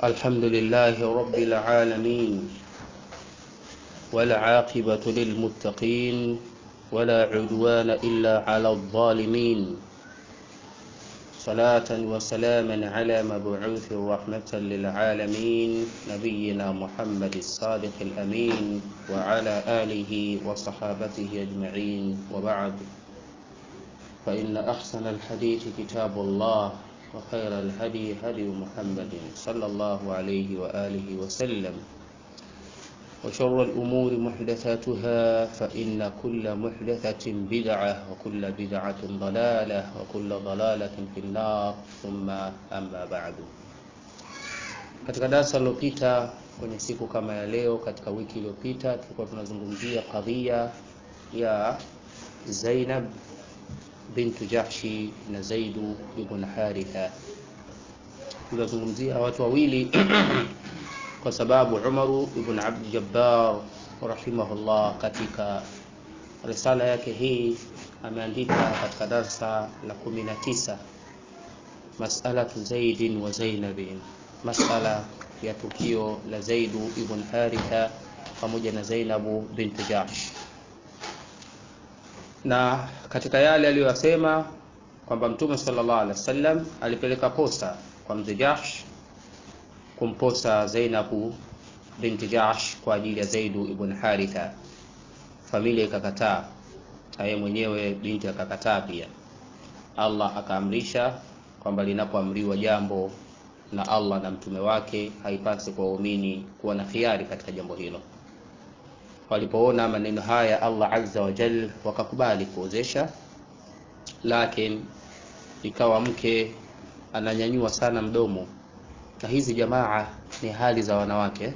الحمد لله رب العالمين والعاقبة للمتقين ولا عدوان إلا على الظالمين صلاة وسلاما على مبعوث رحمة للعالمين نبينا محمد الصادق الأمين وعلى آله وصحابته أجمعين وبعد فإن أحسن الحديث كتاب الله وخير الهدي هدي محمد صلى الله عليه وآله وسلم وشر الأمور محدثاتها فإن كل محدثة بدعة وكل بدعة ضلالة وكل ضلالة في النار ثم أما بعد katika darasa lililopita kwenye siku kama ya leo katika wiki iliyopita tulikuwa tunazungumzia kadhia ya Zainab bintu Jahshi na Zaidu ibn Haritha. Tunazungumzia watu wawili kwa sababu Umaru ibn Abd Jabbar rahimahullah katika risala yake hii ameandika katika darsa la 19 mas'alatu Zaidin wa Zainabin, masala ya tukio la Zaidu ibn Haritha pamoja na Zainabu bintu Jahsh na katika yale aliyosema kwamba Mtume sallallahu alaihi wasallam alipeleka posa kwa mzee Jahsh kumposa Zainabu binti Jahsh kwa ajili ya Zaidu ibn Haritha. Familia ikakataa, na yeye mwenyewe binti akakataa pia. Allah akaamrisha kwamba linapoamriwa jambo na Allah na mtume wake, haipasi kwa waumini kuwa na khiari katika jambo hilo. Walipoona maneno haya Allah azza wa jal wakakubali kuozesha, lakini ikawa mke ananyanyua sana mdomo, na hizi jamaa ni hali za wanawake,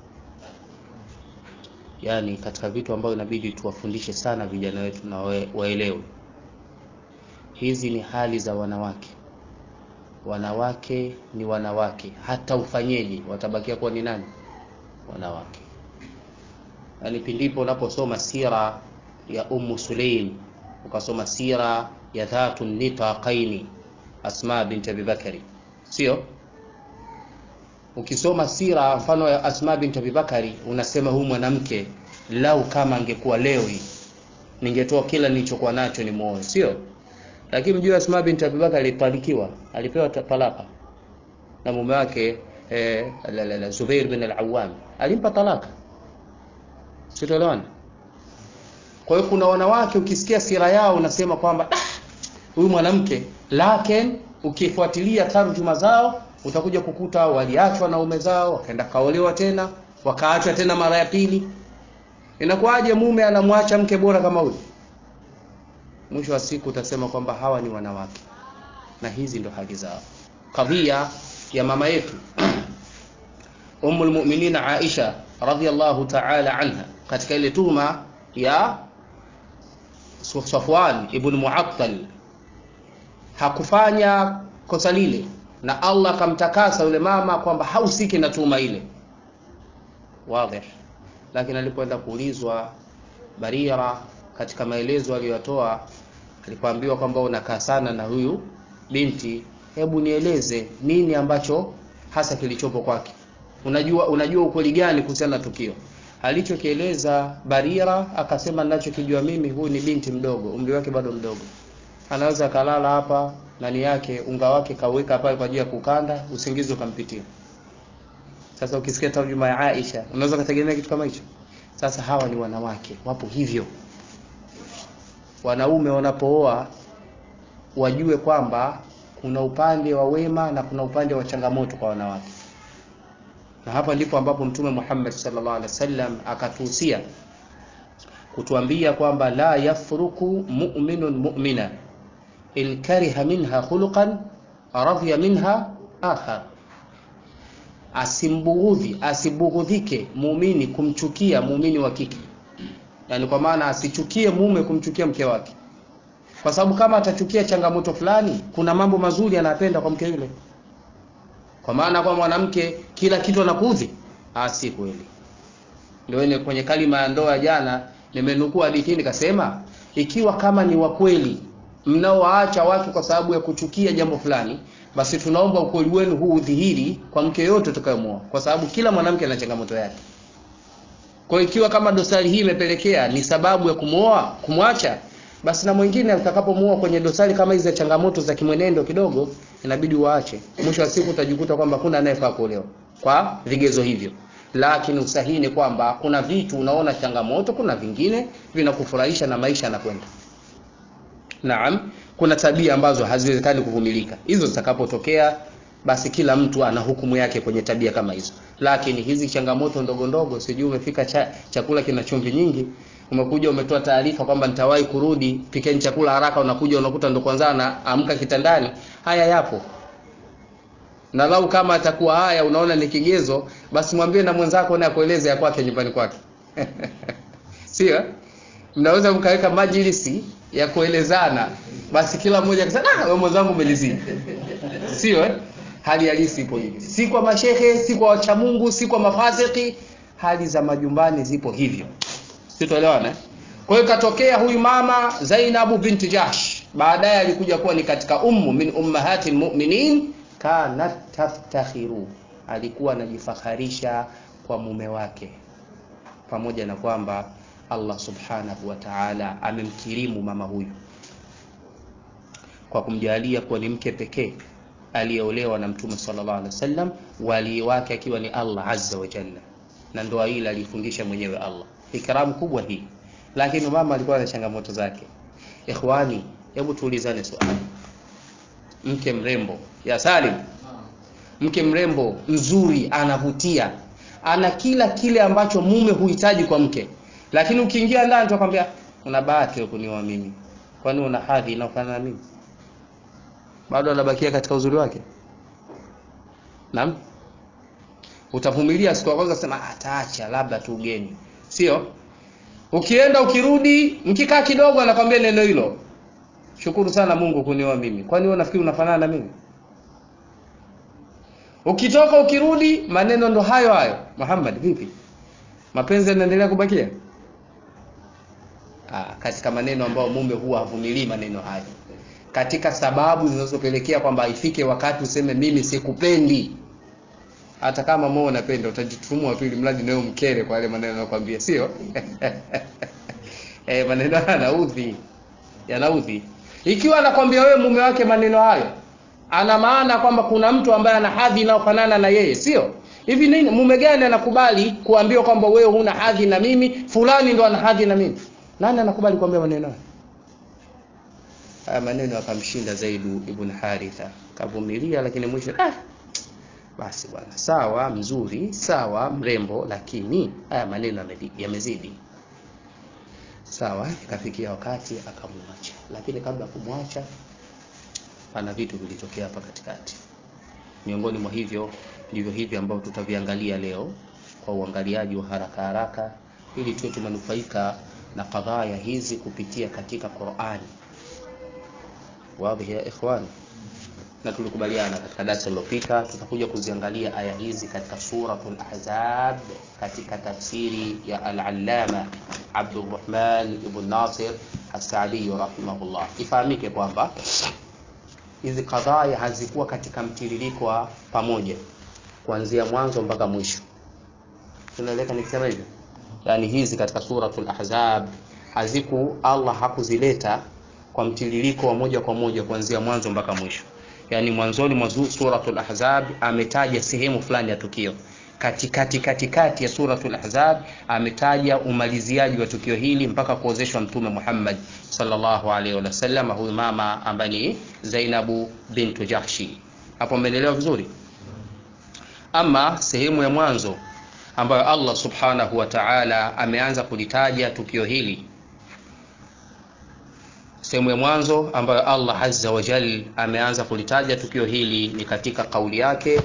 yaani katika vitu ambavyo inabidi tuwafundishe sana vijana wetu na waelewe, hizi ni hali za wanawake. Wanawake ni wanawake, hata ufanyeje watabakia kuwa ni nani? Wanawake. Yani pindipo unaposoma sira ya Ummu Sulaim ukasoma sira ya dhatu nitaqaini Asma binti Abi Bakari, sio? Ukisoma sira mfano ya Asma binti Abi Bakari unasema huyu mwanamke lau kama angekuwa leo hii ningetoa kila nilichokuwa nacho ni muoe, sio? Lakini mjua Asma binti Abi Bakari alitalikiwa, alipewa talaka na mume wake eh, la, la, la, Zubair bin al-Awwam alimpa talaka Sitoelewana. Kwa hiyo kuna wanawake ukisikia sira yao unasema kwamba huyu mwanamke, lakini ukifuatilia tarjuma zao utakuja kukuta waliachwa na ume zao, wakaenda kaolewa tena, wakaachwa tena mara ya pili. Inakuwaje mume anamwacha mke bora kama huyu? Mwisho wa siku utasema kwamba hawa ni wanawake, na hizi ndo hali zao. Kadhia ya mama yetu Ummul Mu'minin Aisha radhiyallahu ta'ala anha katika ile tuhuma ya Safwan ibn Mu'attal hakufanya kosa lile, na Allah akamtakasa yule mama kwamba hausiki na tuhuma ile wazi. Lakini alipoenda kuulizwa Barira, katika maelezo aliyotoa, alipoambiwa kwamba unakaa sana na huyu binti, hebu nieleze nini ambacho hasa kilichopo kwake unajua unajua ukweli gani kuhusiana na tukio alichokieleza Barira akasema ninachokijua mimi huyu ni binti mdogo umri wake bado mdogo anaweza kalala hapa nani yake unga wake kaweka pale kwa ajili ya kukanda usingizi ukampitia sasa ukisikia tarjuma ya Aisha unaweza kutegemea kitu kama hicho sasa hawa ni wanawake wapo hivyo wanaume wanapooa wajue kwamba kuna upande wa wema na kuna upande wa changamoto kwa wanawake na hapa ndipo ambapo Mtume Muhammad sallallahu alaihi wasallam akatuhusia kutuambia kwamba la yafruku mu'minun mu'mina in kariha minha khuluqan radhiya minha akhar, asimbughudhi asibughudhike muumini kumchukia muumini wa kike, yani kwa maana asichukie mume kumchukia mke wake, kwa sababu kama atachukia changamoto fulani, kuna mambo mazuri anapenda kwa mke yule kwa maana kwa mwanamke kila kitu anakuudhi, ah, si kweli. Ndio ile kwenye kalima ya ndoa jana nimenukuu hadithi nikasema, ikiwa kama ni wa kweli mnaowaacha watu kwa sababu ya kuchukia jambo fulani, basi tunaomba ukweli wenu huu udhihiri kwa mke yote utakayomuoa, kwa sababu kila mwanamke ana changamoto yake. Kwa hiyo ikiwa kama dosari hii imepelekea ni sababu ya kumuoa kumwacha, basi na mwingine utakapomuoa kwenye dosari kama hizi za changamoto za kimwenendo kidogo, inabidi waache. Mwisho wa siku utajikuta kwamba kuna anayefaa kuolewa kwa vigezo hivyo. Lakini usahihi ni kwamba kuna vitu unaona changamoto, kuna vingine vinakufurahisha na maisha yanakwenda. Naam, kuna tabia ambazo haziwezekani kuvumilika. Hizo zitakapotokea, basi kila mtu ana hukumu yake kwenye tabia kama hizo. Lakini hizi changamoto ndogo ndogo, sijui umefika cha, chakula kina chumvi nyingi, umekuja umetoa taarifa kwamba nitawahi kurudi, pikeni chakula haraka, unakuja unakuta ndo kwanza anaamka kitandani. Haya yapo na lau kama atakuwa haya unaona ni kigezo, basi mwambie na mwenzako naye akueleze ya kwake nyumbani kwake sio? Mnaweza mkaweka majlisi ya kuelezana, basi kila mmoja akasema ah, wewe mwenzangu umelizidi, sio eh? Hali halisi ipo hivi, si kwa mashehe, si kwa wacha Mungu, si kwa mafasiki. Hali za majumbani zipo hivyo, sitoelewana. Kwa hiyo katokea huyu mama Zainabu binti Jahsh, baadaye alikuja kuwa ni katika ummu min ummahati lmuminin kanat taftakhiru, alikuwa anajifaharisha kwa mume wake, pamoja na kwamba Allah subhanahu wa ta'ala amemkirimu mama huyu kwa kumjalia kuwa ni mke pekee aliyeolewa na Mtume sallallahu alaihi wasallam, wali wake akiwa ni Allah azza wa jalla, na ndoa hii alifundisha mwenyewe Allah. Ikramu kubwa hii, lakini mama alikuwa na changamoto zake. Ikhwani, hebu tuulizane swali mke mrembo ya Salim, mke mrembo mzuri, anavutia, ana kila kile ambacho mume huhitaji kwa mke, lakini ukiingia ndani tukwambia una bahati ya kunioa mimi, kwani una hadhi inayofanana na mimi? Bado anabakia katika uzuri wake? Naam, utavumilia siku ya kwanza, sema ataacha labda tu ugeni, sio? Ukienda ukirudi, mkikaa kidogo, anakwambia neno hilo Shukuru sana Mungu kunioa mimi. Kwani wewe unafikiri unafanana na mimi? Ukitoka ukirudi, maneno ndo hayo hayo. Muhammad, vipi? Mapenzi yanaendelea kubakia? Ah, katika maneno ambayo mume huwa havumilii maneno hayo, katika sababu zinazopelekea kwamba ifike wakati useme mimi sikupendi. Hata kama moyo unapenda, utajitumua tu ili mradi nayo mkere kwa yale maneno anakuambia, sio? Eh, maneno yanaudhi, yanaudhi ikiwa anakwambia wewe mume wake maneno hayo, ana maana kwamba kuna mtu ambaye ana hadhi inayofanana na yeye, sio hivi? Nini, mume gani anakubali kuambiwa kwamba wewe huna hadhi na mimi, fulani ndo ana hadhi na mimi? Nani anakubali kuambia maneno hayo? Haya maneno akamshinda Zaidu ibn Haritha, kavumilia, lakini mwisho ah, basi bwana, sawa, mzuri, sawa, mrembo, lakini haya maneno yamezidi Sawa, ikafikia wakati akamwacha, lakini kabla ya kumwacha, pana vitu vilitokea hapa katikati. Miongoni mwa hivyo ndivyo hivi ambavyo tutaviangalia leo kwa uangaliaji wa haraka haraka, ili tuwe tumenufaika na kadhaya hizi kupitia katika Qur'ani. Wazi ya ikhwani, na tulikubaliana katika darasa lililopita tutakuja kuziangalia aya hizi katika suratul Ahzab katika tafsiri ya al-Allama Abdurrahman ibn Nasir As-Saadi rahimahullah. Ifahamike kwamba hizi kadhaya hazikuwa katika mtiririko wa pamoja kuanzia mwanzo mpaka mwisho. Tunaeleka nikisema hivyo, yani hizi katika suratul Ahzab haziku, Allah hakuzileta kwa mtiririko wa moja kwa moja kuanzia mwanzo mpaka mwisho. Yani mwanzoni mwa suratul Ahzab ametaja sehemu fulani ya tukio katikati katikati ya suratul Ahzab ametaja umaliziaji wa tukio hili mpaka kuozeshwa Mtume Muhammad sallallahu alaihi wasallam, huyu mama ambaye ni Zainabu bintu Jahshi. Hapo umeelewa vizuri? Ama sehemu ya mwanzo ambayo Allah subhanahu wa ta'ala ameanza kulitaja tukio hili, sehemu ya mwanzo ambayo Allah azza wa jal ameanza kulitaja tukio hili ni katika kauli yake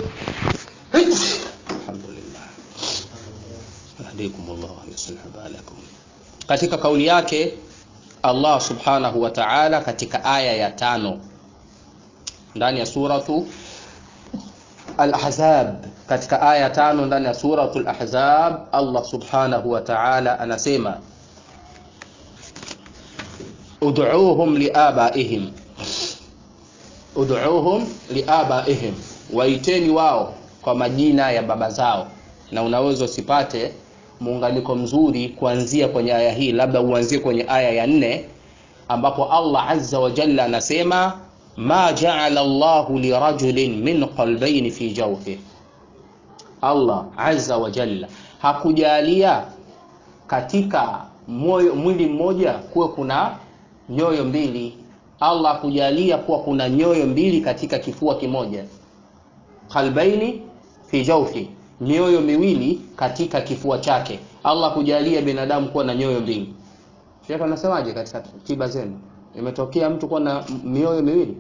katika kauli yake Allah subhanahu wa ta'ala katika aya ya tano ndani ya suratu Al-Ahzab, katika aya tano ndani ya suratu Al-Ahzab Allah subhanahu wa ta'ala anasema ud'uuhum liabaihim ud'uuhum liabaihim waiteni wao kwa majina ya baba zao na unaweza usipate muunganiko mzuri kuanzia kwenye aya hii labda uanzie kwenye aya ya nne ambapo Allah azza wa jalla anasema ma ja'ala Allahu lirajulin min qalbayn fi jawfi Allah azza wa jalla hakujalia katika moyo mwili mmoja kuwe kuna nyoyo mbili Allah hakujalia kuwa kuna nyoyo mbili katika kifua kimoja qalbaini fi jawfi mioyo miwili katika kifua chake Allah kujalia binadamu kuwa na nyoyo mbili Sheikh anasemaje katika tiba zenu imetokea mtu kuwa na mioyo miwili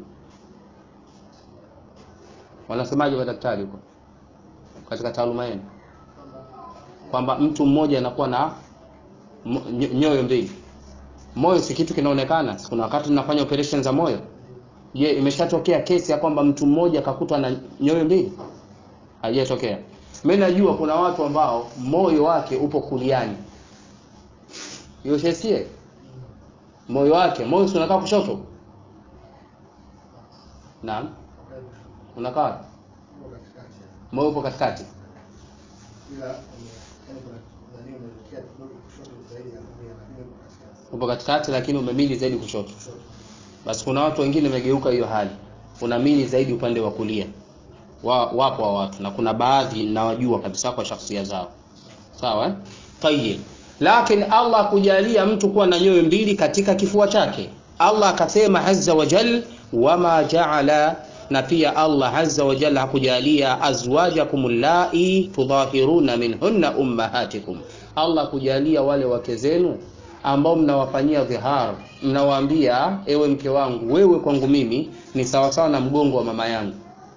wanasemaje wa daktari huko katika taaluma yenu kwamba mtu mmoja anakuwa na nyoyo mbili moyo si kitu kinaonekana kuna wakati tunafanya operation za moyo je imeshatokea kesi ya kwamba mtu mmoja akakutwa na nyoyo mbili haijatokea mimi najua kuna watu ambao moyo wake upo kuliani yoshesie moyo wake moyo si unakaa kushoto naam unakaa moyo upo katikati upo katikati lakini umemili zaidi kushoto basi kuna watu wengine wamegeuka hiyo hali unamili zaidi upande wa kulia wa, wapo wa watu na kuna baadhi nawajua kabisa kwa shakhsia zao sawa eh? tayib lakini Allah kujalia mtu kuwa na nyoyo mbili katika kifua chake Allah akasema azza wa jal wama jaala na pia Allah azza wa jalla hakujalia azwajakum allai tudhahiruna minhunna ummahatikum Allah kujalia wale wake zenu ambao mnawafanyia dhihar mnawaambia ewe mke wangu wewe kwangu mimi ni sawasawa na mgongo wa mama yangu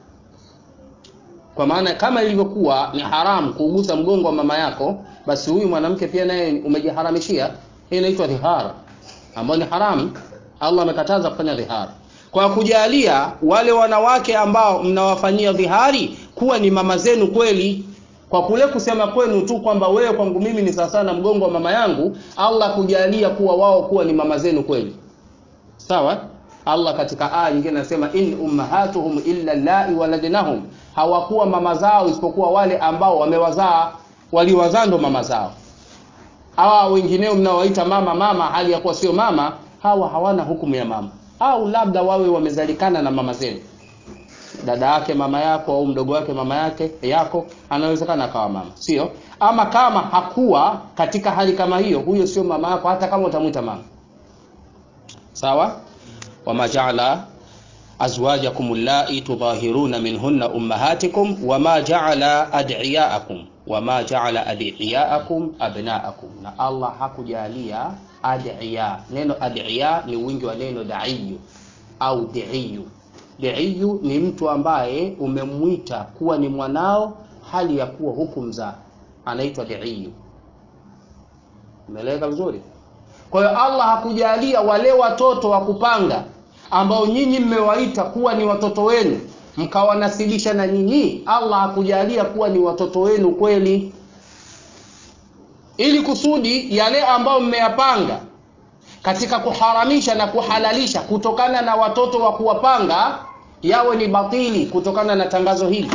kwa maana kama ilivyokuwa ni haramu kuugusa mgongo wa mama yako basi huyu mwanamke pia naye umejiharamishia hii inaitwa dhihar ambayo ni haramu Allah amekataza kufanya dhihar kwa kujalia wale wanawake ambao mnawafanyia dhihari kuwa ni mama zenu kweli kwa kule kusema kwenu tu kwamba wewe kwangu mimi ni sawasawa na mgongo wa mama yangu Allah kujalia kuwa wao kuwa ni mama zenu kweli sawa Allah katika aya nyingine anasema in ummahatuhum illa lai waladnahum hawakuwa mama zao isipokuwa wale ambao wamewazaa waliwazaa ndo mama zao hawa wengineo mnaowaita mama mama hali ya kuwa sio mama hawa hawana hukumu ya mama au labda wawe wamezalikana na mama zenu dada yake mama yako au mdogo wake mama yake yako anawezekana akawa mama sio ama kama hakuwa katika hali kama hiyo huyo sio mama yako hata kama utamwita mama sawa wama jaala azwajakum allai tudahiruna minhunna ummahatikum wama jaala adiyaakum wama jaala adiyaakum abnaakum na Allah hakujalia adiya neno adiya ni wingi wa neno daiyu au diiyu diiyu ni mtu ambaye umemwita kuwa ni mwanao hali ya kuwa hukumzaa anaitwa diiyu umeeleweka vizuri kwa hiyo Allah hakujalia wale watoto wa kupanga ambao nyinyi mmewaita kuwa ni watoto wenu mkawanasibisha na nyinyi Allah hakujalia kuwa ni watoto wenu kweli ili kusudi yale ambao mmeyapanga katika kuharamisha na kuhalalisha kutokana na watoto wa kuwapanga yawe ni batili kutokana na tangazo hili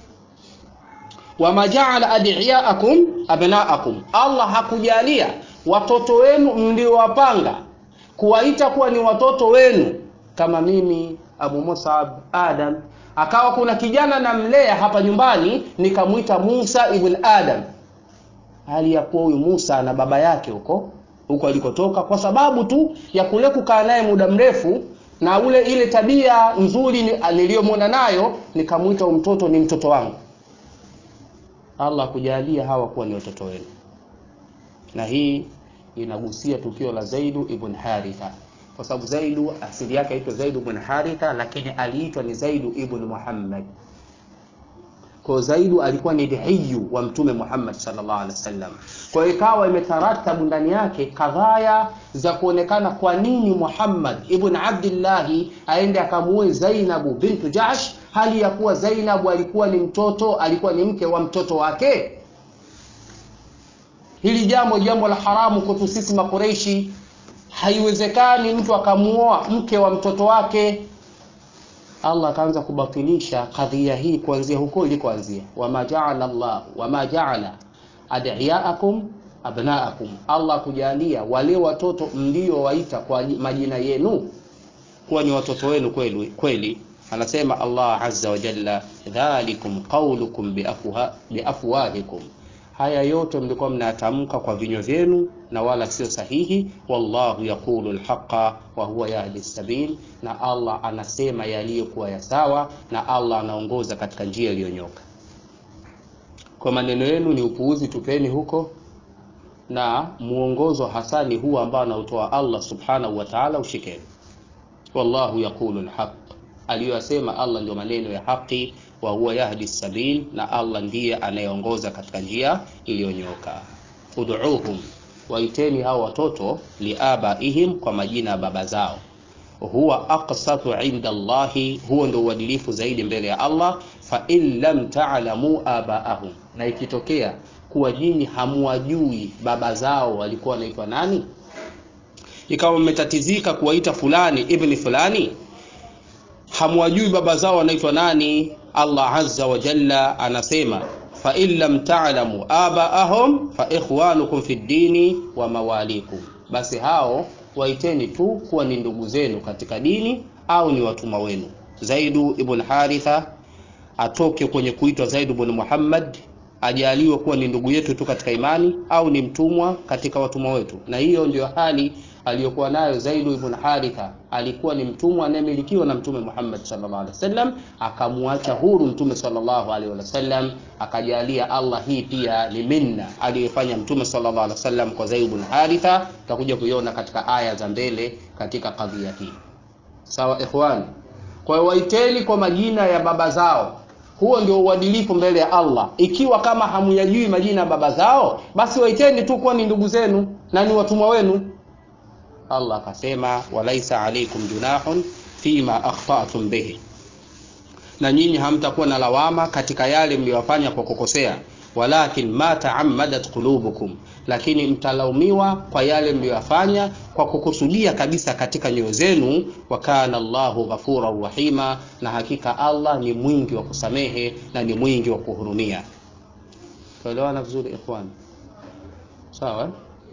wama jaala adiyaakum abnaakum Allah hakujalia watoto wenu mliowapanga kuwaita kuwa ni watoto wenu kama mimi Abu Musab Adam akawa kuna kijana namlea hapa nyumbani nikamwita Musa ibn Adam hali ya kuwa huyu Musa na baba yake huko huko alikotoka kwa sababu tu ya kule kukaa naye muda mrefu na ule ile tabia nzuri niliyomwona nayo nikamwita mtoto ni mtoto wangu Allah kujalia hawa kuwa ni watoto wenu na hii inagusia tukio la Zaidu ibn Haritha kwa sababu Zaidu asili yake aitwa Zaidu ibn Haritha lakini aliitwa ni Zaidu ibn Muhammad kwa Zaidu alikuwa ni dihiyu wa mtume Muhammad sallallahu alaihi wasallam. Kwa hiyo ikawa imetaratabu ndani yake kadhaya za kuonekana kwa nini Muhammad ibn Abdullah aende akamuoe Zainabu bintu Jahsh hali ya kuwa Zainabu alikuwa ni mtoto alikuwa ni mke wa mtoto wake. Hili jambo jambo la haramu kwetu sisi Makureishi, haiwezekani mtu akamuoa mke wa mtoto wake Allah akaanza kubatilisha kadhia hii kuanzia huko ilikoanzia, wama jaala Allah wama jaala adiyaakum abnaakum, Allah kujalia wale watoto mliowaita kwa majina yenu kuwa ni watoto wenu kweli kweli. Anasema Allah azza wa jalla, dhalikum qaulukum biafwahikum, haya yote mlikuwa mnayatamka kwa vinywa vyenu na wala sio sahihi. Wallahu yaqulu alhaqa wa huwa yahdi sabil, na Allah anasema yaliyokuwa ya sawa, na Allah anaongoza katika njia iliyonyoka. Kwa maneno yenu ni upuuzi, tupeni huko na muongozo hasa ni huu ambao anautoa Allah subhanahu wa ta'ala, ushikeni. Wallahu yaqulu alhaq, aliyoyasema Allah ndio maneno ya haki. Wa huwa yahdi sabil, na Allah ndiye anayeongoza katika njia iliyonyoka. Ud'uuhum, waiteni hao watoto liabaihim, kwa majina ya baba zao. Huwa aqsatu inda Allahi, huo ndio uadilifu zaidi mbele ya Allah. Fa in lam ta'lamu abaahum, na ikitokea kuwa nyinyi hamuwajui baba zao walikuwa wanaitwa nani, ikawa mmetatizika kuwaita fulani ibni fulani, hamuwajui baba zao wanaitwa nani. Allah azza wa jalla anasema fa in lam ta'lamu abaahum fa ikhwanukum fi ddini wa mawalikum, basi hao waiteni tu kuwa ni ndugu zenu katika dini au ni watumwa wenu. Zaidu ibn Haritha atoke kwenye kuitwa Zaid ibn Muhammad ajaliwe kuwa ni ndugu yetu tu katika imani au ni mtumwa katika watumwa wetu. Na hiyo ndio hali aliyokuwa nayo Zaid ibn Haritha. Alikuwa ni mtumwa anayemilikiwa na Mtume Muhammad sallallahu alaihi wasallam, akamwacha huru Mtume sallallahu alaihi wasallam, akajalia Allah hii pia ni minna aliyofanya Mtume sallallahu alaihi wasallam kwa Zaid ibn Haritha. Tutakuja kuiona katika aya za mbele katika kadhia hii. Sawa ikhwan, kwa hiyo waiteni kwa majina ya baba zao huo ndio uadilifu mbele ya Allah. Ikiwa kama hamuyajui majina ya baba zao, basi waiteni tu kuwa ni ndugu zenu na ni watumwa wenu. Allah akasema, walaisa alaikum junahun fima akhtatum bihi, na nyinyi hamtakuwa na lawama katika yale mliyofanya kwa kukosea. Walakin ma taammadat qulubukum, lakini mtalaumiwa kwa yale mliyoyafanya kwa kukusudia kabisa katika nyoyo zenu. Wa kana Allahu ghafuran rahima, na hakika Allah ni mwingi wa kusamehe na ni mwingi wa kuhurumia. Tuelewana vizuri ikhwan? Sawa.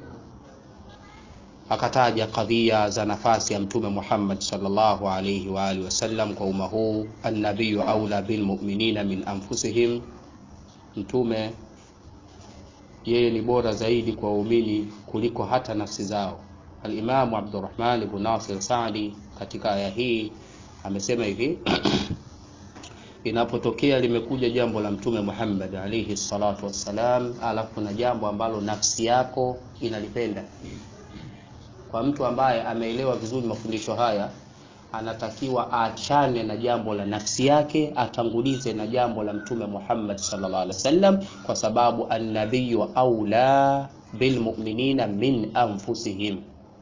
Akataja kadhia za nafasi ya Mtume Muhammad sallallahu alayhi wa alihi wasallam kwa umma huu, annabiyu aula bilmuminina min anfusihim Mtume yeye ni bora zaidi kwa waumini kuliko hata nafsi zao. Alimamu Abdurrahman ibn Nasir Saadi katika aya hii amesema hivi inapotokea limekuja jambo la Mtume Muhammad alayhi salatu wassalam, alafu na jambo ambalo nafsi yako inalipenda, kwa mtu ambaye ameelewa vizuri mafundisho haya anatakiwa aachane na jambo la nafsi yake, atangulize na jambo la Mtume Muhammad sallallahu alaihi wasallam, kwa sababu annabiyu aula bilmuminina min anfusihim,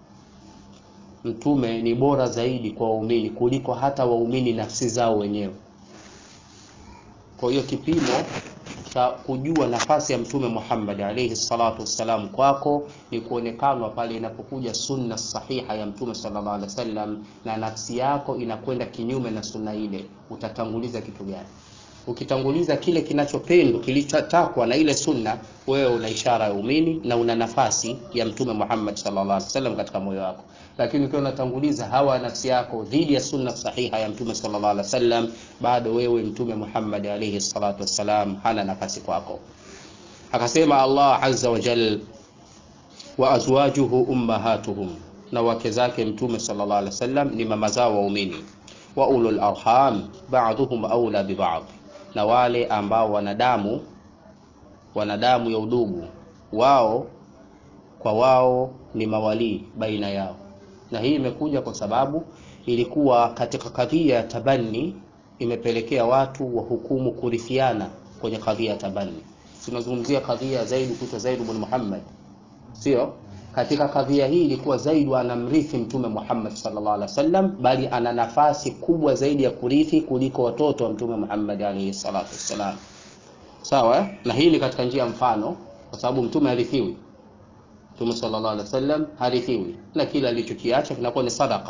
mtume ni bora zaidi kwa waumini kuliko hata waumini nafsi zao wenyewe. Kwa hiyo kipimo cha kujua nafasi ya Mtume Muhammad alayhi salatu wassalam kwako ni kuonekanwa pale inapokuja sunna sahiha ya Mtume sallallahu alaihi wasallam, na nafsi yako inakwenda kinyume na sunna ile, utatanguliza kitu gani? Ukitanguliza kile kinachopendwa kilichotakwa na ile sunna, wewe una ishara ya umini na una nafasi ya Mtume Muhammad sallallahu alaihi wasallam katika moyo wako. Lakini ukiwa unatanguliza hawa ya nafsi yako dhidi ya sunna sahiha ya Mtume sallallahu alaihi wasallam, bado wewe Mtume Muhammad alaihi salatu wassalam hana nafasi kwako. Akasema Allah azza wa jal, wa azwajuhu ummahatuhum, na wake zake Mtume sallallahu alaihi wasallam ni mama zao waumini. Wa ulul arham ba'dhuhum aula bi ba'd, na wale ambao wanadamu wanadamu ya udugu wao kwa wao ni mawalii baina yao, na hii imekuja kwa sababu ilikuwa katika kadhia ya tabani imepelekea watu wa hukumu kurithiana kwenye kadhia ya tabani. Tunazungumzia kadhia ya Zaid kuitwa Zaid ibn Muhammad, sio katika kadhia hii ilikuwa Zaid anamrithi Mtume Muhammad sallallahu alaihi wasallam, bali ana nafasi kubwa zaidi ya kurithi kuliko watoto wa Mtume Muhammad alaihi salatu wassalam. Sawa, na hii ni katika njia mfano, kwa sababu mtume harithiwi. Mtume sallallahu alaihi wasallam harithiwi, na kila alichokiacha kinakuwa ni sadaka.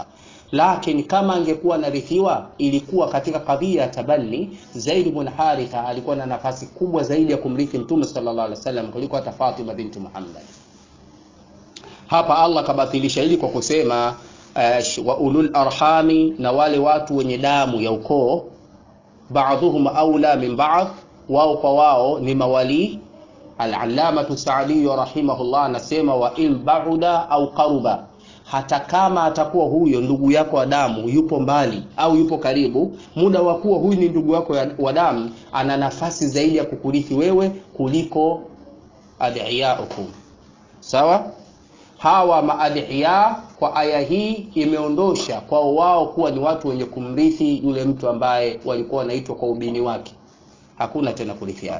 lakini kama angekuwa anarithiwa ilikuwa katika kadhia ya tabanni Zaid ibn Haritha alikuwa na nafasi kubwa zaidi ya kumrithi Mtume sallallahu alaihi wasallam kuliko hata Fatima binti Muhammad hapa Allah kabatilisha hili kwa kusema uh, wa ulul arhami na wale watu wenye damu ya ukoo ba'dhuhum aula min ba'd wao kwa wao ni mawali al-allamatu Sa'di rahimahullah anasema wa in ba'uda au qaruba hata kama atakuwa huyo ndugu yako wa damu yupo mbali au yupo karibu muda wa kuwa huyu ni ndugu yako wa damu ana nafasi zaidi ya kukurithi wewe kuliko adhiyaukum sawa hawa maadhiya kwa aya hii imeondosha kwao wao kuwa ni watu wenye kumrithi yule mtu ambaye walikuwa wanaitwa kwa ubini wake hakuna tena kurithiana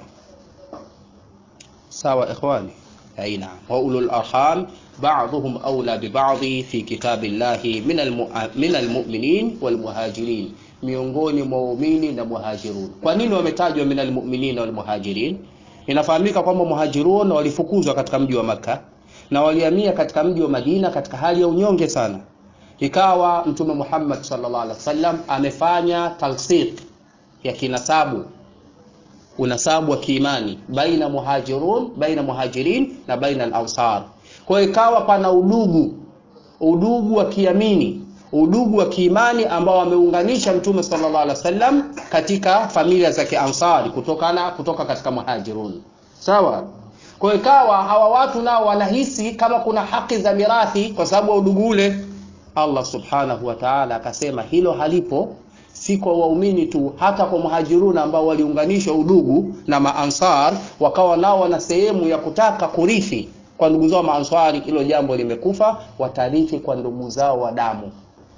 sawa ikhwani aina wa ulul arham ba'dhum awla bi ba'dhi fi kitabillahi min almu'minin wal muhajirin miongoni mwa waumini na muhajirun kwa nini wametajwa min almu'minin wal muhajirin inafahamika kwamba muhajirun walifukuzwa katika mji wa maka na walihamia katika mji wa Madina katika hali ya unyonge sana ikawa mtume Muhammad sallallahu alaihi wasallam amefanya talsiq ya kinasabu unasabu wa kiimani baina muhajirun baina muhajirin na baina al-ansar kwa ikawa pana udugu udugu wa kiamini udugu wa kiimani ambao wameunganisha mtume sallallahu alaihi wasallam katika familia za kiansari kutokana kutoka katika muhajirun sawa kwa ikawa hawa watu nao wanahisi kama kuna haki za mirathi kwa sababu ya udugu ule Allah subhanahu wa ta'ala akasema hilo halipo si kwa waumini tu hata kwa muhajiruna ambao waliunganishwa udugu na maansar wakawa nao wana sehemu ya kutaka kurithi kwa ndugu zao maansari hilo jambo limekufa watarithi kwa ndugu zao wa damu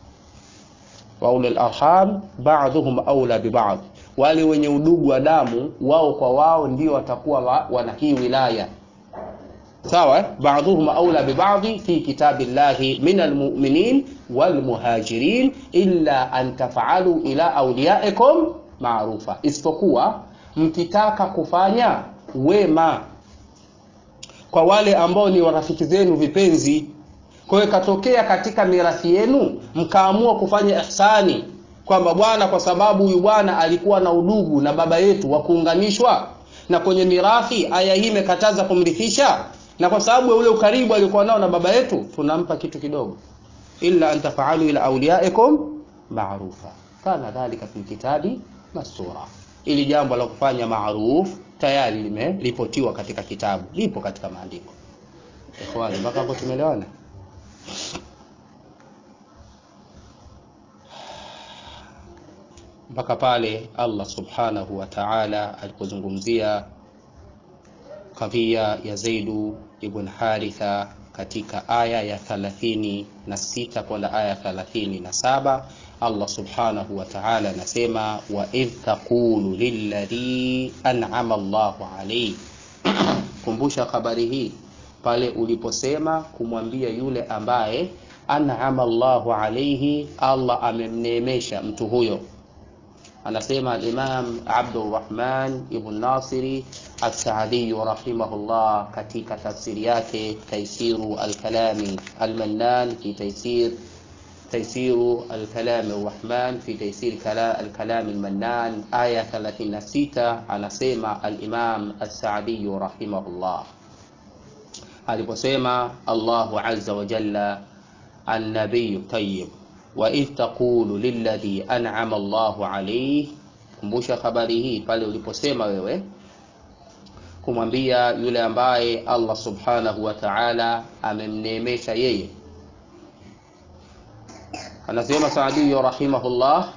wa ulul arham ba'dhum aula bi ba'd wale wenye udugu wa damu wao kwa wao ndio watakuwa wa, wana hii wilaya sawa ba'dhum aula bi ba'd fi kitabillahi min almu'minin wal muhajirin illa an taf'alu ila awliyaikum ma'rufa isipokuwa mkitaka kufanya wema kwa wale ambao ni warafiki zenu vipenzi kwa hiyo ikatokea katika mirathi yenu mkaamua kufanya ihsani kwamba bwana kwa sababu huyu bwana alikuwa na udugu na baba yetu wa kuunganishwa na kwenye mirathi aya hii imekataza kumrithisha na kwa sababu ya ule ukaribu alikuwa nao na baba yetu tunampa kitu kidogo illa an taf'alu ila awliyaikum ma'rufa kana dhalika fil kitabi masura ili jambo la kufanya maruf tayari limeripotiwa katika kitabu lipo katika maandiko ikhwani mpaka hapo tumeelewana mpaka pale Allah subhanahu wa ta'ala alipozungumzia kadhia ya Zaidu ibn Haritha katika aya ya 36 kwenda aya 37 Allah subhanahu wa ta'ala anasema wa idh taqulu lilladhi an'ama Allahu alayhi kumbusha habari hii pale uliposema kumwambia yule ambaye an'ama Allahu alayhi Allah amemneemesha mtu huyo anasema al-Imam Abdurrahman ibn Nasiri As-Saadi rahimahullah katika tafsiri yake Taisiru al-Kalami al-Mannan fi taisir تيسير الكلام الرحمن في تيسير الكلام المنان آية 36 anasema al-Imam As-Saadi rahimahullah aliposema Allahu azza wa jalla an-nabiy tayyib wa idh taqulu lilladhi an'ama Allahu alayhi kumbusha habari hii pale uliposema wewe kumwambia yule ambaye Allah subhanahu wa ta'ala amemneemesha yeye anasema Saadi rahimahullah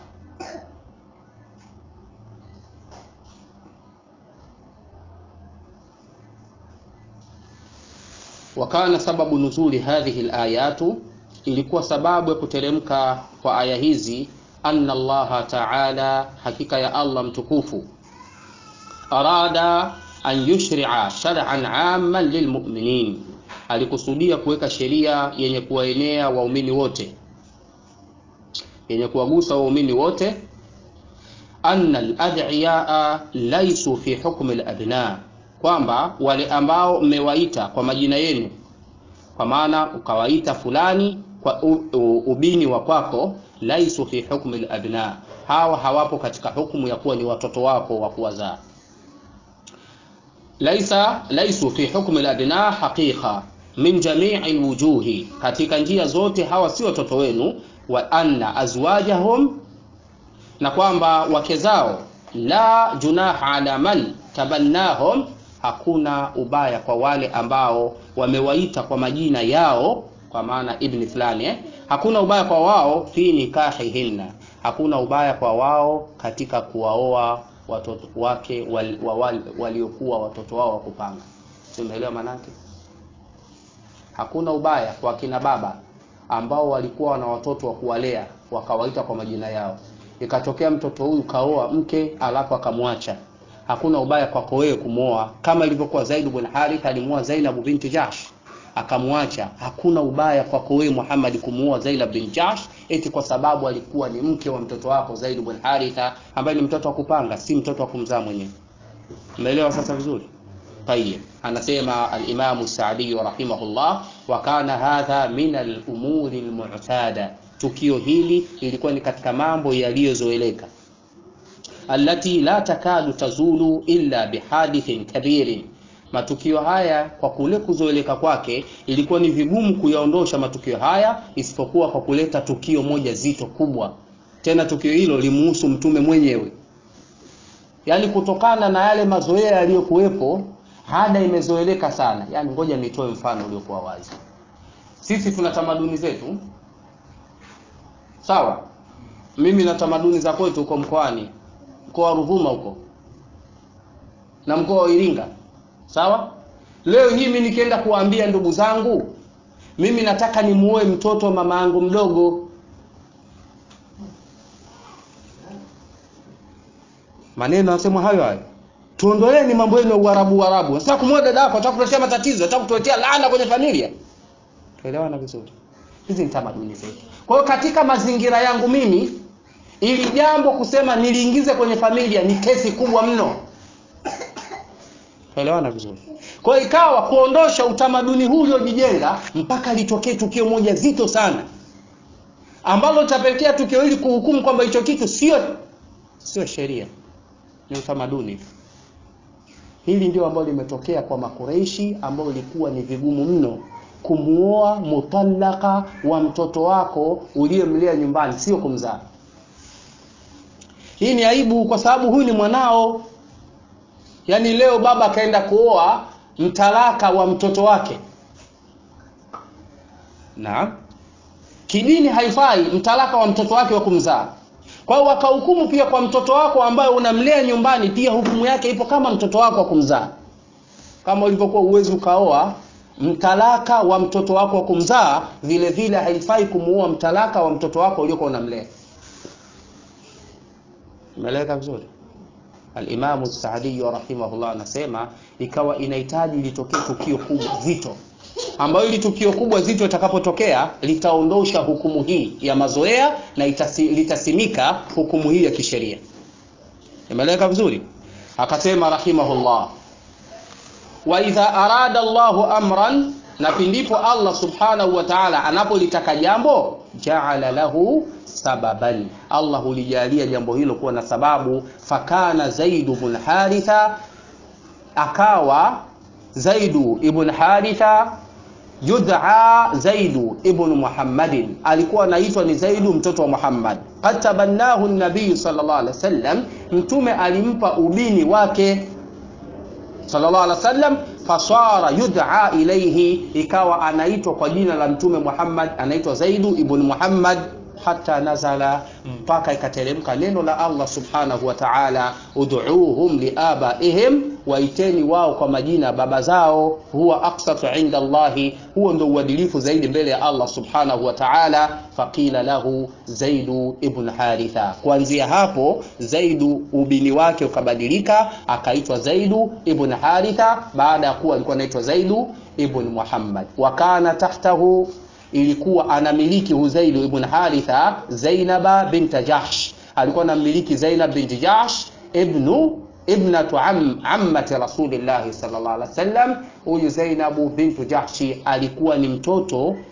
wakana sababu nuzuli hadhihi alayatu ilikuwa sababu ya kuteremka kwa aya hizi anna allaha taala hakika ya allah mtukufu arada an yushria shar'an amman lilmuminin alikusudia kuweka sheria yenye kuwaenea waumini wote yenye kuwagusa waumini wote anna alad'iyaa laisu fi hukmi alabna kwamba wale ambao mmewaita kwa majina yenu kwa maana ukawaita fulani kwa u, u, ubini wa kwako laisu fi hukmi labna hawa hawapo katika hukumu ya kuwa ni watoto wako wa kuwazaa laisa laisu fi hukmi labna haqiqa min jamii lwujuhi katika njia zote hawa si watoto wenu wa anna azwajahum na kwamba wake zao la junaha ala man tabannahum hakuna ubaya kwa wale ambao wamewaita kwa majina yao kwa maana ibni fulani eh? hakuna ubaya kwa wao fi nikahihinna hakuna ubaya kwa wao katika kuwaoa watoto wake wal, wal, waliokuwa watoto wao wa kupanga umeelewa manake hakuna ubaya kwa kina baba ambao walikuwa wana watoto wa kuwalea wakawaita kwa majina yao ikatokea mtoto huyu kaoa mke alafu akamwacha hakuna ubaya kwako wewe kumwoa kama ilivyokuwa Zaid bin Harith alimuoa Zainab binti Jahsh akamwacha hakuna ubaya kwako wewe Muhammad kumuoa Zainab bin Jahsh eti kwa sababu alikuwa ni mke wa mtoto wako Zaid bin Haritha ambaye ni mtoto wa kupanga si mtoto wa kumzaa mwenyewe umeelewa sasa vizuri طيب anasema al-Imam As-Sa'di rahimahullah wa kana hadha min al-umuri al-mu'tada tukio hili lilikuwa ni katika mambo yaliyozoeleka allati la takadu tazulu illa bihadithin kabirin matukio haya kwa kule kuzoeleka kwake ilikuwa ni vigumu kuyaondosha matukio haya isipokuwa kwa kuleta tukio moja zito kubwa tena tukio hilo limuhusu mtume mwenyewe yaani kutokana na yale mazoea yaliyokuwepo hada imezoeleka sana yaani ngoja nitoe mfano uliokuwa wazi sisi tuna tamaduni zetu sawa mimi na tamaduni za kwetu huko mkoani mkoa wa Ruvuma huko na mkoa wa Iringa sawa leo hii mimi nikienda kuwaambia ndugu zangu mimi nataka nimuoe mtoto wa mama yangu mdogo maneno yanasema hayo hayo tuondoleeni mambo yenu ya uarabu uarabu sasa kumwoa dada yako atakuletea matatizo atakutuletea laana kwenye familia tuelewana vizuri hizi ni tamaduni zetu kwa hiyo katika mazingira yangu mimi ili jambo kusema niliingize kwenye familia ni kesi kubwa mno tuelewana vizuri kwa hiyo ikawa kuondosha utamaduni huu uliojijenga mpaka litokee tukio moja zito sana ambalo litapelekea tukio hili kuhukumu kwamba hicho kitu sio sio sheria ni utamaduni hili ndio ambalo limetokea kwa makureishi ambao ilikuwa ni vigumu mno kumuoa mutallaka wa mtoto wako uliyemlea nyumbani sio kumzaa hii ni aibu kwa sababu huyu ni mwanao yaani leo baba akaenda kuoa mtalaka wa mtoto wake naam kidini haifai mtalaka wa mtoto wake wa kumzaa kwa hiyo wakahukumu pia kwa mtoto wako ambaye unamlea nyumbani pia hukumu yake ipo kama mtoto wako wa kumzaa kama ulivyokuwa uwezi ukaoa mtalaka wa mtoto wako wa kumzaa vile vile haifai kumuoa mtalaka wa mtoto wako uliokuwa unamlea umeeleweka vizuri alimamu saadiyu rahimahullah anasema ikawa inahitaji litokee tukio kubwa zito ambayo ili tukio kubwa zito litakapotokea litaondosha hukumu hii ya mazoea na itasi, litasimika hukumu hii ya kisheria imeeleweka vizuri akasema rahimahullah wa idha arada Allahu amran na pindipo Allah subhanahu wa ta'ala anapolitaka jambo jaala lahu sababan Allah hulijalia jambo hilo kuwa na sababu fakana Zaidu ibn Haritha akawa Zaidu ibn Haritha yud'a Zaidu ibn Muhammadin alikuwa anaitwa ni Zaidu mtoto wa Muhammad qad tabannahu an-nabiy sallallahu alaihi wasallam mtume alimpa ubini wake sallallahu alaihi wasallam fasara yud'a ilayhi ikawa anaitwa kwa jina la mtume Muhammad anaitwa Zaidu ibn Muhammad hata nazala mpaka ikateremka neno la Allah subhanahu wa ta'ala ud'uuhum liabaihim waiteni wao kwa majina ya baba zao huwa aqsatu inda Allahi huo ndio uadilifu zaidi mbele ya Allah subhanahu wa ta'ala faqila lahu Zaidu ibn Haritha kuanzia hapo Zaidu ubini wake ukabadilika akaitwa Zaidu ibn Haritha baada ya kuwa alikuwa anaitwa Zaidu ibn Muhammad wa kana tahtahu ilikuwa anamiliki Huzailu ibn Haritha Zainaba binta Jahsh alikuwa anamiliki Zainab binti Jahsh ibnu ibnatu am, ammati rasulillahi sallallahu alaihi wasallam huyu Zainabu bintu Jahshi alikuwa ni mtoto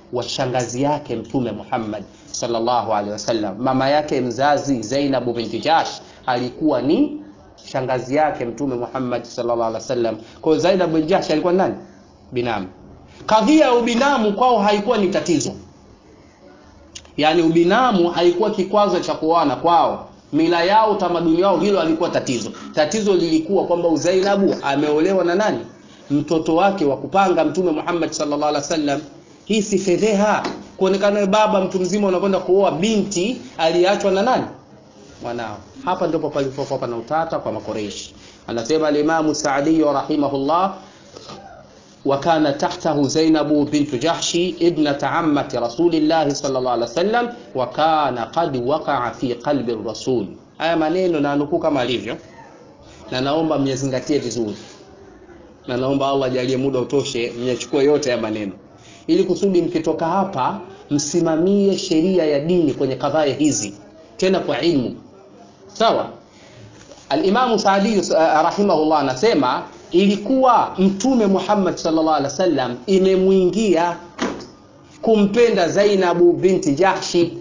wa shangazi yake Mtume Muhammad sallallahu alaihi wasallam. Mama yake mzazi Zainab binti Jahsh alikuwa ni shangazi yake Mtume Muhammad sallallahu alaihi wasallam. Kwa hiyo Zainab binti Jahsh alikuwa nani? Binamu. Kadhia ya ubinamu kwao haikuwa ni tatizo, yaani ubinamu haikuwa kikwazo cha kuoana kwao mila yao utamaduni wao hilo alikuwa tatizo tatizo lilikuwa kwamba uzainabu ameolewa na nani mtoto wake wa kupanga mtume Muhammad sallallahu alaihi wasallam hii si fedheha kuonekana baba mtu mzima unakwenda kuoa binti aliyeachwa na nani mwanao hapa ndipo palipokuwa pana utata kwa makoreishi anasema al-Imam Sa'di rahimahullah وكان تحته زينب بنت جحش ابنة عمة رسول الله صلى الله عليه وسلم وكان قد وقع في قلب الرسول haya maneno na nukuu kama alivyo na naomba myazingatie vizuri na naomba Allah ajalie muda utoshe myachukue yote ya maneno ili kusudi mkitoka hapa msimamie sheria ya dini kwenye kadhaya hizi tena kwa ilmu sawa Al-Imam Saadi uh, rahimahullah anasema ilikuwa mtume Muhammad sallallahu alaihi wasallam imemwingia kumpenda Zainabu binti Jahshi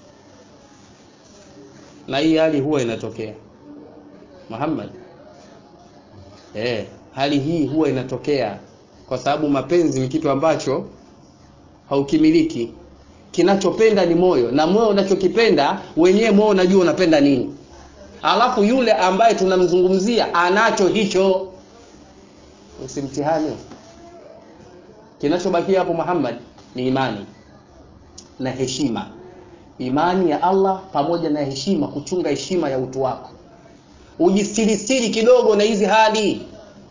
na hii hali huwa inatokea Muhammad eh hali hii huwa inatokea kwa sababu mapenzi ni kitu ambacho haukimiliki kinachopenda ni moyo na moyo unachokipenda wenyewe moyo unajua unapenda nini alafu yule ambaye tunamzungumzia anacho hicho usimtihani kinachobakia hapo Muhammad ni imani na heshima imani ya Allah pamoja na heshima kuchunga heshima ya utu wako ujistirisiri kidogo na hizi hali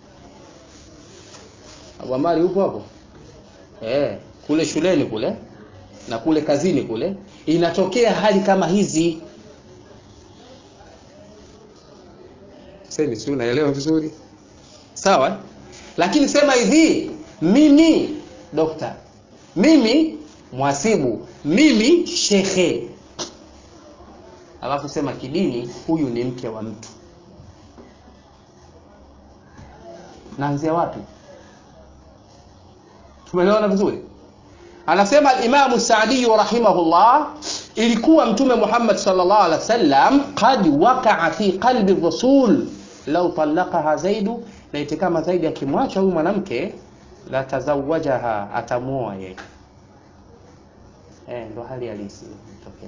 Abu Amari upo hapo eh kule shuleni kule na kule kazini kule inatokea hali kama hizi sema si unaelewa vizuri sawa lakini sema hivi mimi dokta mimi mwasibu mimi shekhe alafu sema kidini huyu ni mke wa mtu naanzia wapi tumeelewana vizuri anasema al-Imam Sa'di rahimahullah ilikuwa mtume Muhammad sallallahu alaihi wasallam qad waqa'a fi qalbi rasul law talaqaha zaidu laiti kama zaidi akimwacha huyu mwanamke la tazawajaha atamuoa yeye eh ndo hali halisi ilitokea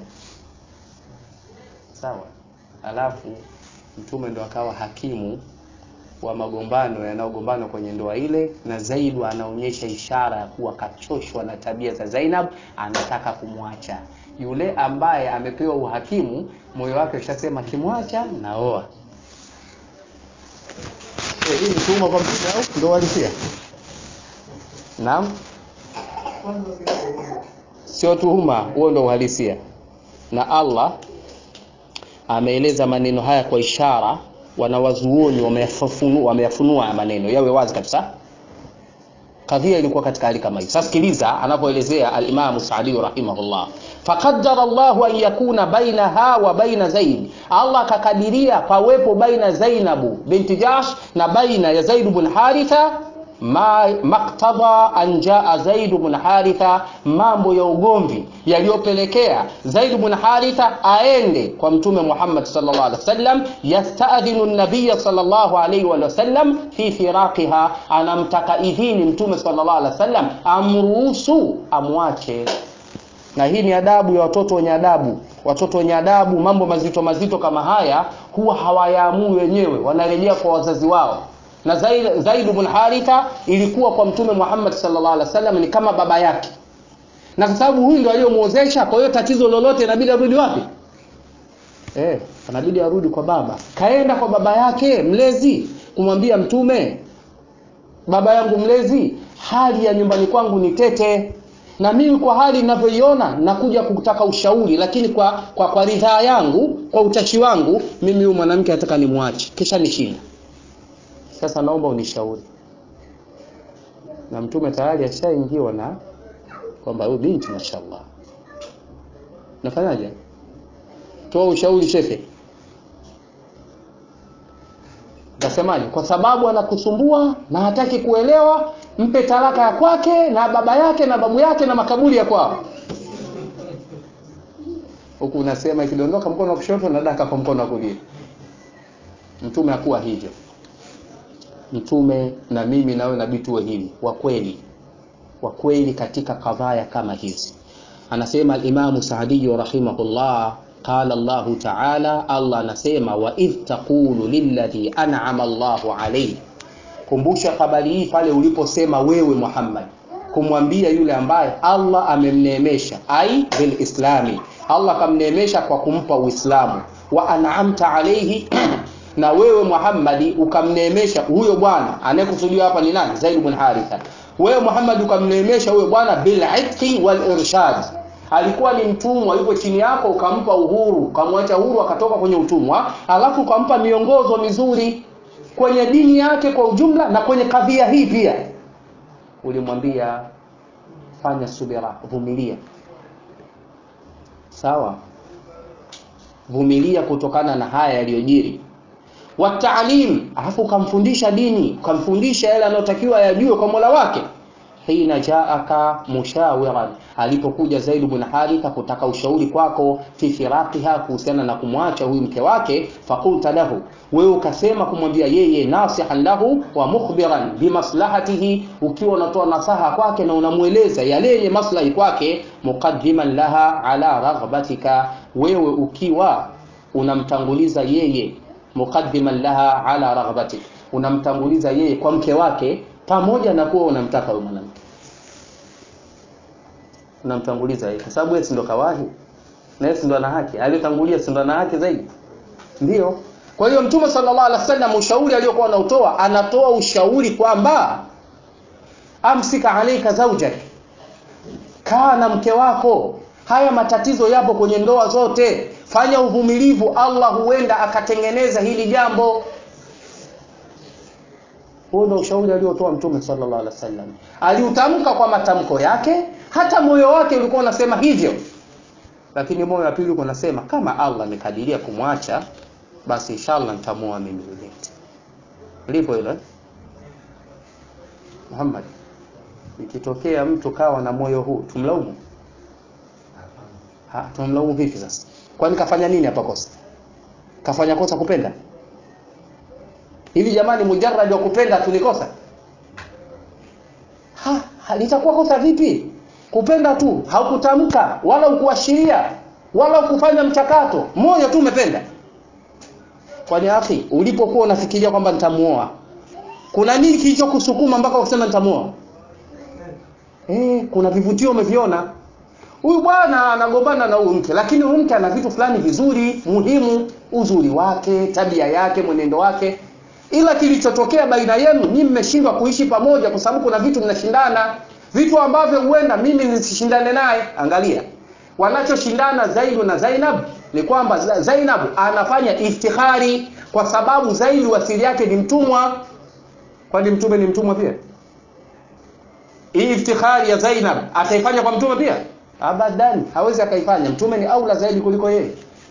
sawa alafu mtume ndo akawa hakimu wa magombano yanayogombana kwenye ndoa ile na Zaidu anaonyesha ishara ya kuwa kachoshwa na tabia za Zainab anataka kumwacha yule ambaye amepewa uhakimu moyo wake ushasema kimwacha naoa eh hii ni tuhuma kwa mtume au ndio walisia naam sio tuhuma huo ndio uhalisia na Allah ameeleza maneno haya kwa ishara wanawazuoni wameyafunua wameyafunua maneno yawe wazi kabisa kadhia ilikuwa katika hali kama hii sasa sikiliza anapoelezea al-Imam Sa'di rahimahullah faqaddara Allahu an yakuna bainaha wa baina Zaid Allah akakadiria pawepo baina Zainabu binti Jahsh na baina ya Zaid bin Haritha ma maktada an jaa Zaid bin Haritha, mambo ya ugomvi yaliyopelekea Zaid bin Haritha aende kwa Mtume Muhammad sallallahu alaihi wasallam, yastadhinu an-nabiy sallallahu alaihi wasallam fi firaqiha, anamtaka idhini Mtume sallallahu alaihi wasallam amruhusu amwache. Na hii ni adabu ya watoto wenye adabu. Watoto wenye adabu, mambo mazito mazito kama haya huwa hawayaamui wenyewe, wanarejea kwa wazazi wao na Zaid, Zaid bin Haritha ilikuwa kwa Mtume Muhammad sallallahu alaihi wasallam ni kama baba yake, na kwa sababu huyu ndio aliyomuozesha, kwa hiyo tatizo lolote inabidi arudi wapi? Eh, anabidi arudi kwa baba. Kaenda kwa baba yake mlezi kumwambia Mtume, baba yangu mlezi, hali ya nyumbani kwangu ni tete na mimi kwa hali ninavyoiona nakuja kutaka ushauri, lakini kwa kwa, kwa ridhaa yangu, kwa utashi wangu, mimi huyu mwanamke nataka nimwache, kisha nishinda sasa naomba unishauri. Na mtume tayari ashaingiwa na kwamba huyu binti mashallah, nafanyaje? Toa ushauri shefe. Nasemaje? Kwa sababu anakusumbua na hataki kuelewa, mpe talaka ya kwake na baba yake na babu yake na makaburi ya kwao. Huku unasema ikidondoka mkono wa kushoto na daka kwa mkono wa kulia. Mtume hakuwa hivyo. Mtume na mimi nawe nabii tuwe hivi, wa kweli, wa kweli katika kadhaya kama hizi. Anasema al-Imamu Saadi rahimahullah qala Allahu ta'ala, Allah anasema wa idh taqulu lilladhi an'ama Allahu alayhi, kumbusha habari hii pale uliposema wewe Muhammad kumwambia yule ambaye Allah amemneemesha, ai bil islami, Allah kamneemesha kwa kumpa Uislamu, wa an'amta alayhi na wewe Muhammadi ukamneemesha huyo bwana anayekusudiwa hapa ni nani? Zaid ibn Haritha. Wewe Muhammad ukamneemesha huyo bwana bil itqi wal irshad alikuwa ni mtumwa yuko chini yako ukampa uhuru ukamwacha huru akatoka kwenye utumwa alafu ukampa miongozo mizuri kwenye dini yake kwa ujumla na kwenye kadhia hii pia ulimwambia fanya subira vumilia sawa vumilia kutokana na haya yaliyojiri wataalim alafu ukamfundisha dini ukamfundisha yale anayotakiwa yajue kwa mola wake hina jaaka mushawiran, alipokuja Zaid ibn Haritha kutaka ushauri kwako fi firaqiha, kuhusiana na kumwacha huyu mke wake, fakulta lahu, wewe ukasema kumwambia yeye, nasihan lahu wa mukhbiran bimaslahatihi, ukiwa unatoa nasaha kwake na unamweleza yale yenye maslahi kwake, muqaddiman laha ala raghbatika, wewe ukiwa unamtanguliza yeye, muqaddiman laha ala raghbatik, unamtanguliza yeye kwa mke wake pamoja na kuwa unamtaka huyo mwanamke unamtanguliza yeye kwa sababu yeye si ndo kawahi na yeye si ndo ana haki aliyotangulia si ndo ana haki zaidi ndio kwa hiyo mtume sallallahu alaihi wasallam ushauri aliyokuwa anautoa anatoa ushauri kwamba amsika alaika zaujak kaa na mke wako haya matatizo yapo kwenye ndoa zote fanya uvumilivu allah huenda akatengeneza hili jambo huo ndio ushauri aliotoa mtume sallallahu alaihi wasallam aliutamka kwa matamko yake hata moyo wake ulikuwa unasema hivyo lakini moyo wa pili ulikuwa unasema kama allah amekadiria kumwacha basi inshallah nitamuoa mimi yule lipo hilo eh? Muhammad ikitokea mtu kawa na moyo huu tumlaumu ha tumlaumu vipi sasa kwani kafanya nini hapa kosa kafanya kosa kupenda hivi jamani mujarrad wa kupenda tulikosa ha, ha litakuwa kosa vipi kupenda tu haukutamka wala ukuashiria wala ukufanya mchakato moyo tu umependa kwani akhi ulipokuwa unafikiria kwamba nitamuoa kuna nini kilichokusukuma mpaka ukasema nitamuoa eh kuna vivutio umeviona huyu bwana anagombana na huyu mke lakini huyu mke ana vitu fulani vizuri muhimu uzuri wake tabia yake mwenendo wake ila kilichotokea baina yenu nyinyi mmeshindwa kuishi pamoja kwa sababu kuna vitu mnashindana vitu ambavyo huenda mimi nisishindane naye angalia wanachoshindana Zaidu na Zainab ni kwamba Zainab anafanya iftihari kwa sababu Zaidu asili yake ni mtumwa kwani mtume ni mtumwa pia hii iftihari ya Zainab ataifanya kwa mtume pia abadan hawezi akaifanya mtume ni aula zaidi kuliko yeye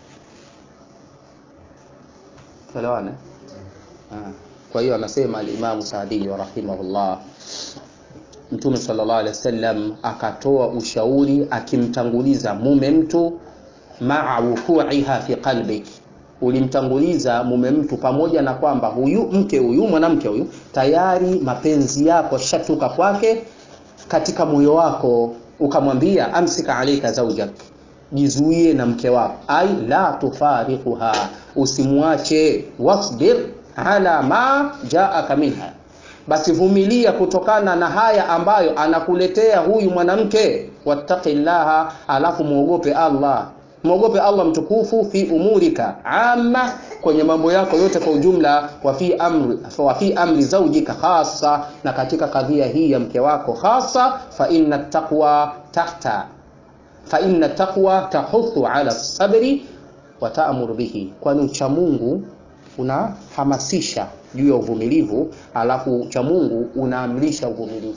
tuelewane kwa hiyo anasema al-Imam Saadi rahimahullah Mtume sallallahu alaihi wasallam akatoa ushauri akimtanguliza mume mtu maa wuku'iha fi qalbik ulimtanguliza mume mtu pamoja na kwamba huyu mke huyu mwanamke huyu tayari mapenzi yako shatuka kwake katika moyo wako ukamwambia amsika alaika zaujak jizuie na mke wako ai la tufariquha usimwache wasbir ala ma jaaka minha basi vumilia kutokana na haya ambayo anakuletea huyu mwanamke wattaqillaha alafu muogope Allah muogope Allah mtukufu fi umurika amma kwenye mambo yako yote kwa ujumla wa fi amri wa fi amri zawjika khassa na katika kadhia hii ya mke wako khassa fa inna taqwa tahta fa inna taqwa tahuthu ala sabri wa ta'muru bihi kwani ucha Mungu unahamasisha juu ya uvumilivu alafu ucha Mungu unaamrisha uvumilivu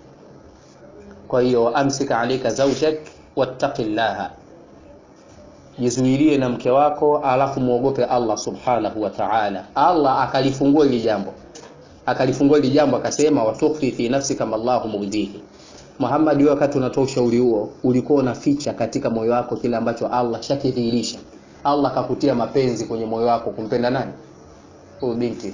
kwa hiyo amsika alika zawjak wattaqillaha jizuilie na mke wako alafu muogope Allah subhanahu wa ta'ala Allah akalifungua hili jambo akalifungua hili jambo akasema watukhfi fi nafsi kama Allahu mubdihi Muhammad wewe wakati unatoa ushauri huo ulikuwa unaficha katika moyo wako kile ambacho Allah shakidhihirisha Allah akakutia mapenzi kwenye moyo wako kumpenda nani huyu binti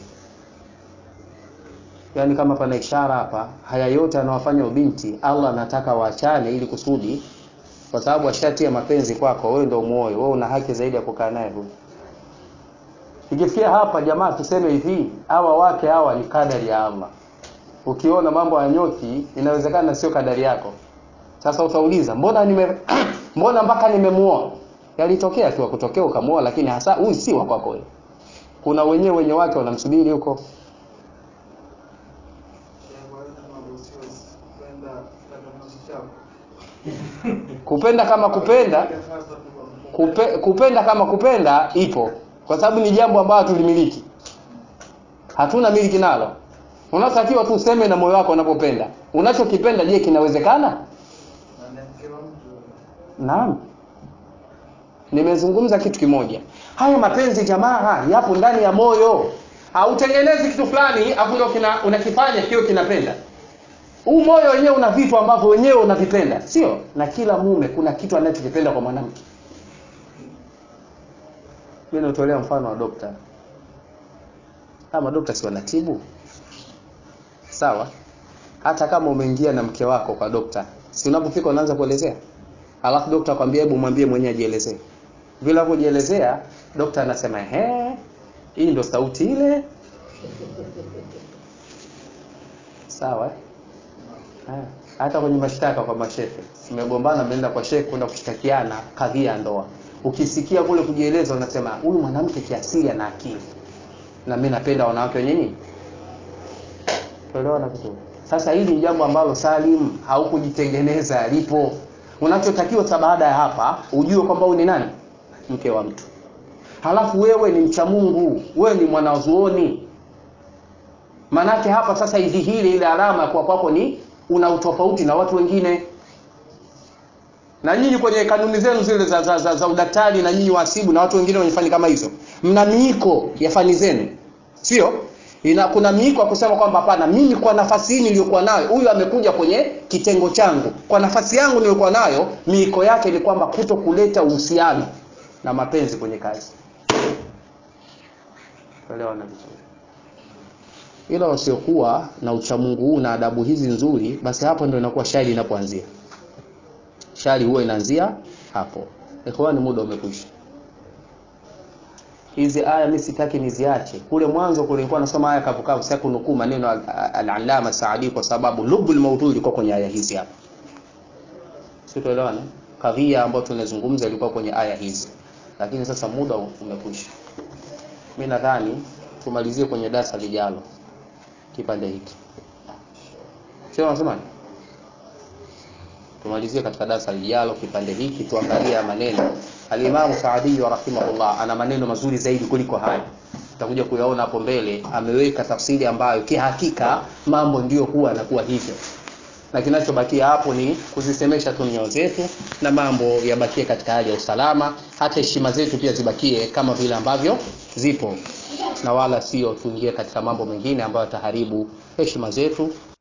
yaani kama pana ishara hapa haya yote anawafanya ubinti Allah anataka waachane ili kusudi kwa sababu ashatia mapenzi kwako wewe ndio muoyo wewe una haki zaidi ya kukaa naye huyu ikifikia hapa jamaa tuseme hivi hawa wake hawa ni kadari ya Allah ukiona mambo ya nyoki inawezekana sio kadari yako sasa utauliza mbona nime mbona mpaka nimemuoa yalitokea tu kutokea ukamuoa lakini hasa huyu si wa kwako wewe kuna wenyewe wenye wake wanamsubiri huko kupenda kama kupenda kupe, kupenda kama kupenda ipo kwa sababu ni jambo ambalo tulimiliki hatuna miliki nalo unatakiwa tu useme na moyo wako unapopenda unachokipenda je kinawezekana naam nimezungumza kitu kimoja haya mapenzi jamaa yapo ndani ya moyo hautengenezi kitu fulani afu ndio kina unakifanya kio kinapenda huu moyo wenyewe una vitu ambavyo wenyewe unavipenda sio na kila mume kuna kitu anachokipenda kwa mwanamke mimi natolea mfano wa dokta kama dokta si wanatibu sawa hata kama umeingia na mke wako kwa dokta si unapofika unaanza kuelezea alafu dokta akwambia hebu mwambie mwenyewe ajielezee vile kujielezea dokta anasema ehe hii ndo sauti ile sawa eh? hata kwenye mashtaka kwa mashehe mmegombana mmeenda kwa shehe kwenda kushtakiana kadhia ya ndoa ukisikia kule kujieleza unasema huyu mwanamke kiasili ana akili na mimi napenda wanawake wenye nini tuelewana vizuri sasa hili ni jambo ambalo Salim haukujitengeneza lipo unachotakiwa sa baada ya hapa ujue kwamba huyu ni nani mke wa mtu halafu wewe ni mcha Mungu wewe ni mwanazuoni manake hapa sasa idhihiri ile alama kwa kwako ni una utofauti na watu wengine na nyinyi kwenye kanuni zenu zile za, za, za, za udaktari na nyinyi wasibu na watu wengine wenye fani kama hizo mna miiko ya fani zenu sio ina kuna miiko ya kusema kwamba hapana mimi kwa nafasi hii niliyokuwa nayo huyu amekuja kwenye kitengo changu kwa nafasi yangu niliyokuwa nayo miiko yake ni kwamba kuto kuleta uhusiano na mapenzi kwenye kazi elewana vizuri ila wasiokuwa na uchamungu huu na adabu hizi nzuri basi hapo ndio inakuwa shari inapoanzia shari huwa inaanzia hapo ikhwani muda umekwisha hizi aya mimi sitaki niziache kule mwanzo kulikuwa nasoma aya kavukavu sasa kunukuu maneno al-allama al Saadi kwa sababu lubul maudhui ilikuwa kwenye aya hizi hapa sitoelewana kadhia ambayo tunazungumza ilikuwa kwenye aya hizi lakini sasa muda umekwisha mimi nadhani tumalizie kwenye darasa lijalo kipande hiki sio unasema tumalizie katika darasa lijalo kipande hiki tuangalie maneno Al-Imam Saadi rahimahullah ana maneno mazuri zaidi kuliko haya tutakuja kuyaona hapo mbele ameweka tafsiri ambayo kihakika mambo ndiyo huwa yanakuwa hivyo na kinachobakia hapo ni kuzisemesha tu nyoyo zetu na mambo yabakie katika hali ya usalama hata heshima zetu pia zibakie kama vile ambavyo zipo na wala sio tuingie katika mambo mengine ambayo yataharibu heshima zetu